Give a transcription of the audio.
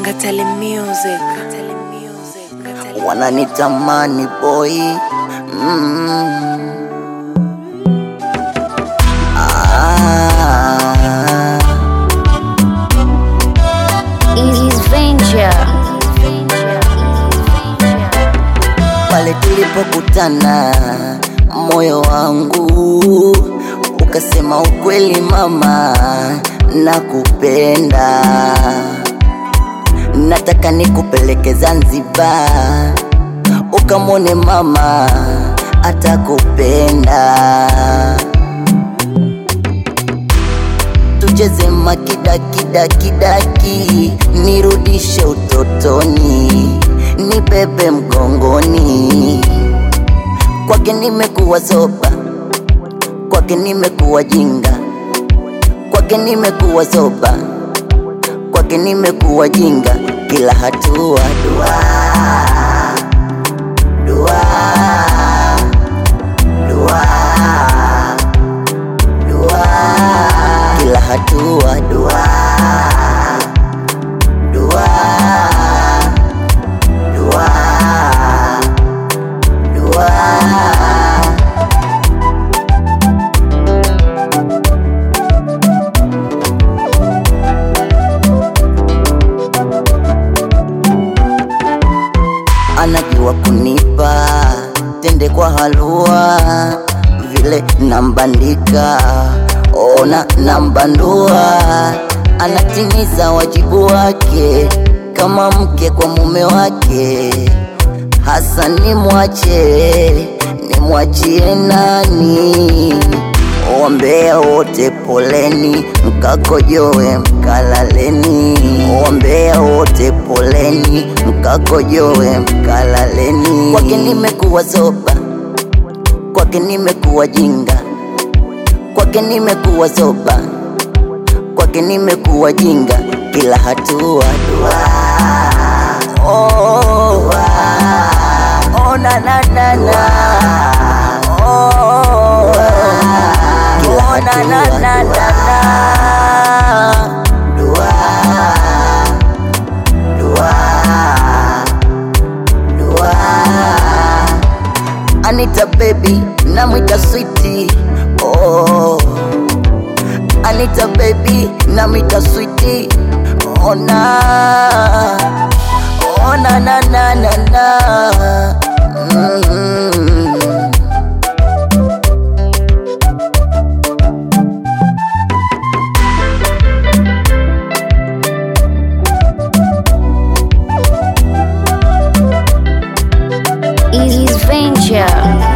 Ngatali Music. Ngatali Music. Ngatali wananitamani boy mm. ah. Easy's Venture. pale tulipokutana moyo wangu ukasema ukweli mama nakupenda nataka nikupeleke zanzibar ukamwone mama atakupenda tucheze makidakidakidaki nirudishe utotoni nibebe mgongoni kwake nimekuwa zoba kwake nimekuwa jinga kwake nimekuwa zoba kwake nimekuwa jinga kila hatua dua dua dua dua kila hatua dua dua dua dua anajua kunipa tende kwa halua vile nambandika ona nambandua anatimiza wajibu wake kama mke kwa mume wake hasa nimwache nimwachie nani Ombea wote poleni, mkakojoe mkalaleni. Ombea wote poleni, mkakojoe mkalaleni. Kwake nimekuwa zoba, kwake nimekuwa jinga, kwake nimekuwa zoba, kwake nimekuwa jinga, kila hatua dua. Oh, dua. Oh, na na na na. Oh, kila Oh, na, na, hatua na, dua. Dua. Dua. Dua. Anita baby namwita switi oh. Anita baby namwita switi ona ona na na na na mm. Easy's Venture.